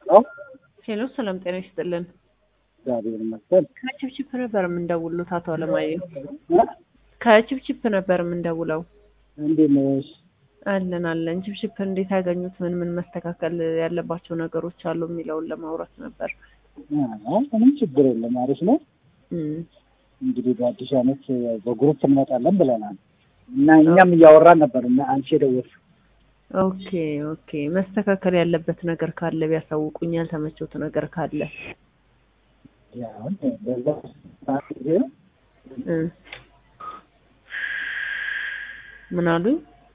አዎ ሄሎ ሰላም ጤና ይስጥልን። እግዚአብሔር ይመስገን። ከችፕችፕ ነበር የምንደውሉት አቶ አለማየሁ። እ? ከችፕችፕ ነበር የምንደውለው። እንዴት ነሽ? አለን አለን። ችፕችፕ እንዴት ያገኙት? ምን ምን መስተካከል ያለባቸው ነገሮች አሉ የሚለውን ለማውራት ነበር። አዎ ምንም ችግር የለም አሪፍ ነው። እም፣ እንግዲህ በአዲስ ዓመት በግሩፕ እንመጣለን ብለናል እና እኛም እያወራን ነበር እና አንቺ የደወልሽው ኦኬ ኦኬ። መስተካከል ያለበት ነገር ካለ ቢያሳውቁኝ፣ ያልተመቸውት ነገር ካለ ያሁን በዛ ሰዓት ጊዜ ነው እ ምን አሉኝ?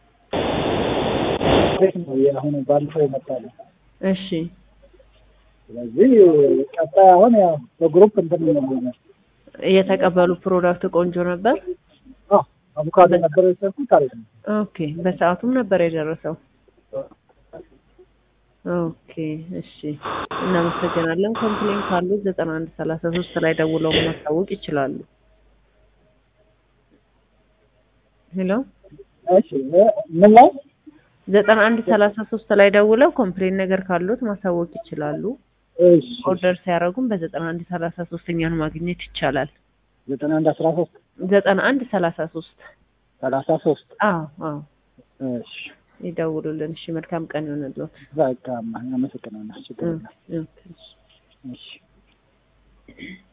እንዴት ነው የአሁኑ ባለፈው ይመጣል። እሺ ስለዚህ ቀጣይ አሁን ያው በግሩፕ እንትን ነው የተቀበሉ ፕሮዳክት ቆንጆ ነበር። አዎ አቮካዶ ነበር የሰርኩት አሪፍ ነው። ኦኬ በሰዓቱም ነበር የደረሰው። ኦኬ እሺ፣ እናመሰግናለን። ኮምፕሌን ካሉ ዘጠና አንድ ሰላሳ ሶስት ላይ ደውለው ማሳወቅ ይችላሉ። ሄሎ እሺ እ ምን ላይ ዘጠና አንድ ሰላሳ ሶስት ላይ ደውለው ኮምፕሌን ነገር ካሉት ማሳወቅ ይችላሉ። እሺ ኦርደር ሲያደርጉም በዘጠና አንድ ሰላሳ ሶስት እኛን ማግኘት ይቻላል። ዘጠና አንድ አስራ ሶስት ዘጠና አንድ ሰላሳ ሶስት ሰላሳ ሶስት አዎ አዎ እሺ ይደውሉልን። እሺ መልካም ቀን ይሆንልዎት። በቃ አመሰግናለሁ። ችግር የለም። እ- እ- እሺ